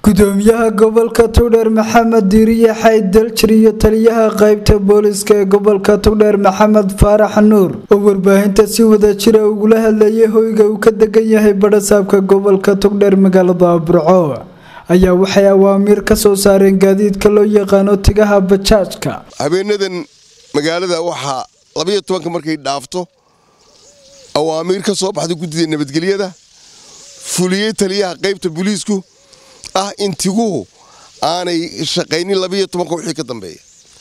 gudoomiyaha gobolka tugdheer maxamed diiriye xayd daljir iyo taliyaha qaybta booliska ee gobolka tugdheer maxamed faarax nuur oo warbaahinta si wada jira ugula hadlayay hoyga uu ka degan yahay badhasaabka gobolka tugdheer magaalada burco ayaa waxay awaamiir ka soo saareen gaadiidka loo yaqaano tigaha bajaajka habeenadan magaalada waxaa labayo tobanka markay dhaafto awaamiir ka soo baxda guddida nabadgelyada fuliyey taliyaha qaybta booliisku ah in tiguhu aanay shaqaynin labayo tobanka wixii ka dambeeya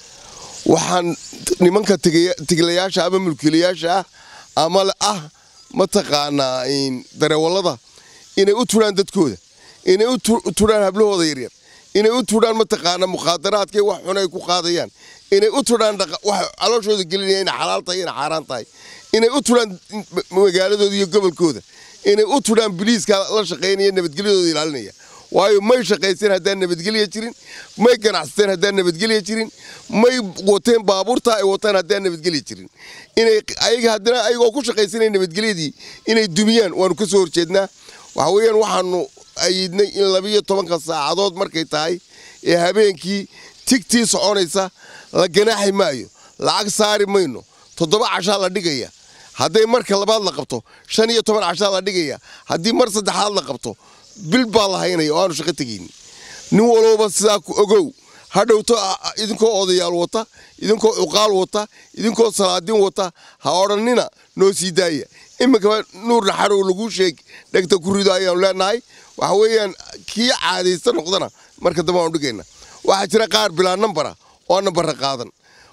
waxaan nimanka tiglayaasha ama mulkiilayaasha ah ama ah mataqaanaa dareewallada inay u turaan dadkooda inay u turaan hablahooda yaryar inay u turaan mataqaanaa mukhaadaraadka wax xun ay ku qaadayaan inay u turaan wax calooshooda gelinaya inay xalaal tahay inay xaaraan tahay inay u turaan magaaladooda iyo gobolkooda inay u turaan biliiska la shaqaynaya nabadgelyadooda ilaalinaya waayo may shaqaysteen haddaan nabadgelya jirin may ganacsateen haddaan nabadgelya jirin may wateen baabuurta ay wataan haddaan nabadgelya jirin inay ayaga haddana ayagoo ku shaqaysanaya nabadgelyadii inay dumiyaan waanu ka soo horjeednaa waxa weeyaan waxaanu ayidnay in labiyo tobanka saacadood markay tahay ee habeenkii tigtii soconaysa la ganaaxi maayo lacag saari mayno toddoba cashaa la dhigaya hadday marka labaad la qabto shan iyo toban cashaa la dhigaya haddii mar saddexaad la qabto bil baa la haynaya oo aanu shaqo tegaynin nin walowba sidaa ku ogow hadhowto idinkoo odayaal wata idinkoo cuqaal wata idinkoo salaadiin wata ha odhannina noo sii daaya iminkaba nuur naxarow laguu sheeg dhegta ku rido ayaanu leenahay waxa weeyaan kii caadaysta noqdana marka dambe aanu dhigayna waxaa jira qaar bilaa nambara oo nambarra qaadan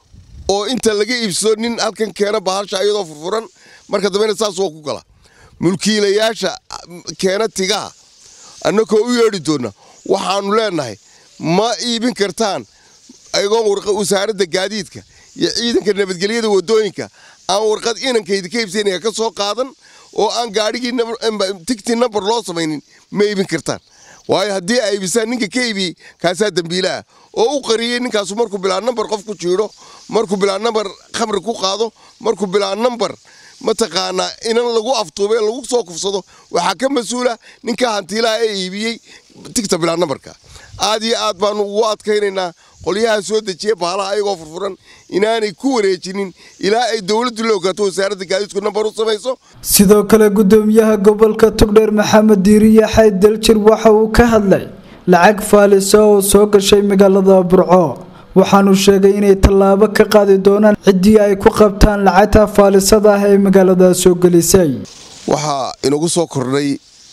oo inta laga iibsado nin halkan keena bahasha iyadoo furfuran marka dambena saas waa ku gala mulkiilayaasha keena tigaha annakoo u yeedhi doonna waxaannu leennahay ma iibin kartaan ayagoo wasaaradda gaadiidka iyo ciidanka nabadgelyada waddooyinka aan warqad inankaydi ka iibsanaya ka soo qaadan oo aan gaadhigii tigtii nambar loo samaynin ma iibin kartaan waayo haddii ay iibisaan ninka ka iibiyey kaasaa dembiila ah oo u qariyey ninkaasu markuu bilaa nambar qof ku jiidho markuu bilaa nambar khamri ku qaado markuu bilaa nambar mataqaanaa inan lagu aftuube lagu soo kufsado waxaa ka mas-uula ninka hantiilaha ee iibiyey tigta bilaa nambarka aad iyo aad baanu ugu adkaynaynaa qolyaha soo dejiya baalaha ayagoo furfuran inaanay ku wareejinin ilaa ay dowladdu la ogaato wasaaradda gaadiidku nambar u samayso sidoo kale gudoomiyaha gobolka tugdheer maxamed diiriye xayd daljir waxa uu ka hadlay lacag faalisa oo soo gashay magaalada burco waxaanu sheegay inay tallaabo ka qaadi doonaan ciddii ay ku qabtaan lacagta faalisada ah ee magaalada soo gelisay waxaa inagu soo kordhay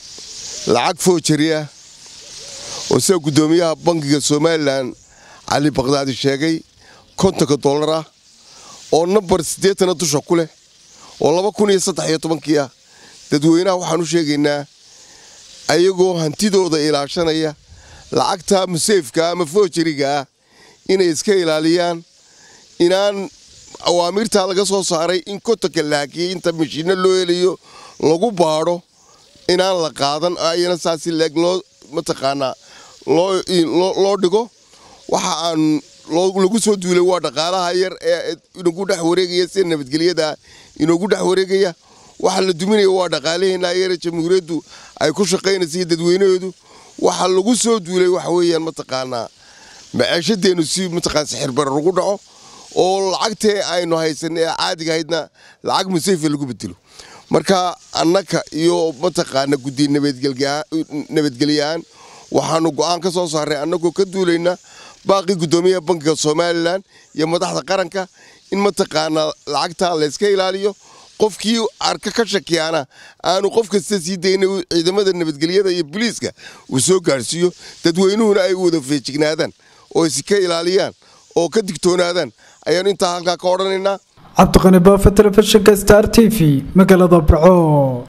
lacag foojariah oo sida guddoomiyaha bankiga somalilan cali bakdaadi sheegay kontonka dollar ah oo nambar siddeetana dusha ku leh oo laba kun iyo saddex iyo tobankii ah dadweynaha waxaan u sheegaynaa ayagoo hantidooda ilaashanaya lacagta museyfka ama foojariga ah inay iska ilaaliyaan inaan awaamiirtaa laga soo saaray in kontonka laakiyey inta mashiinno loo helayo lagu baadho inaan la qaadan ayana saasi leeg loo mataqaanaa loo dhigo waxa aan lagu soo duulay waa dhaqaalaha yar ee inagu dhex wareegaya sida nabadgelyada inagu dhex wareegaya waxa la duminaya waa dhaqaalaheena yare jamhuuriyaddu ay ku shaqaynaysa iyo dadweynaheedu waxa lagu soo duulay waxa weeyaan mataqaanaa maciishadeennu si mataqaan sixirbarar ugu dhaco oo lacagtee aynu haysanay ee caadiga ahaydna lacag museyfa lagu bedelo marka annaka iyo mataqaana guddi nabadgelyahaan waxaanu go'aan ka soo saaray annagoo ka duulayna baaqii guddoomiyaha bankiga somalilan iyo madaxda qaranka in mataqaanaa lacagtaa layska ilaaliyo qofkii arka ka shakiyaana aanu qof kasta sii dayna ciidamada nabadgelyada iyo boliiska uu soo gaadhsiiyo dadweynuhuna ay wada feejignaadaan oo iska ilaaliyaan oo ka digtoonaadaan ayaanu intaa halkaa ka odhanaynaa cabdiqani baafa telefishinka star t v magaalada burco